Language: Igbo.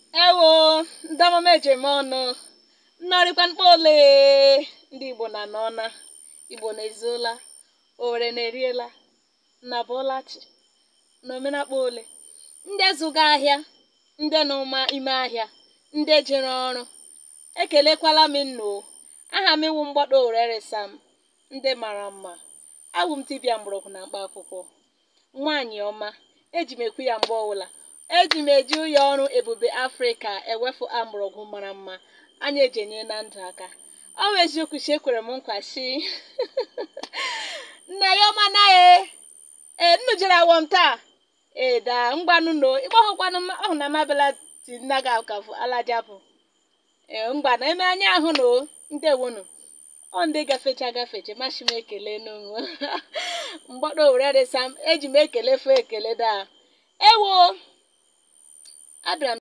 ewo ndị ọmụma ejem ọnụ nnọrịkwa mkpa ole ndị igbo na n'ọna igbo na-ezuola owere na-eriela na bọlachi na omenakpa ole ndị zụga ahịa ndị nọ ma ime ahịa ndị jere ọrụ ekelekwala m nno aha m iwu mgbado owere sam ndị mara mma awụ m dibịa mgbọrọgwụ na mkpa akwụkwọ nwaanyị ọma eji m ekwu ya mgbe ọbụla eji m eji ụyọ ọrụ ebube afrịka ewefu amụrọgwụ mara mma anya eji enye na ndụ aka ọ bụ eziokwu chi ekwere m nkwa chi nna ya ọma na e ee nnu jere awọ m taa ee daa ngwanụ no ịgbahụkwanụ ọhụ na mabela ti nna gị akafụ alajapụ ee ngwa na eme anya ahụ no ndewonu ọ ndị gafecha gafeche machi m ekele n'onwe mgbado owere sam eji m ekele fụ ekele daa ewo abịara m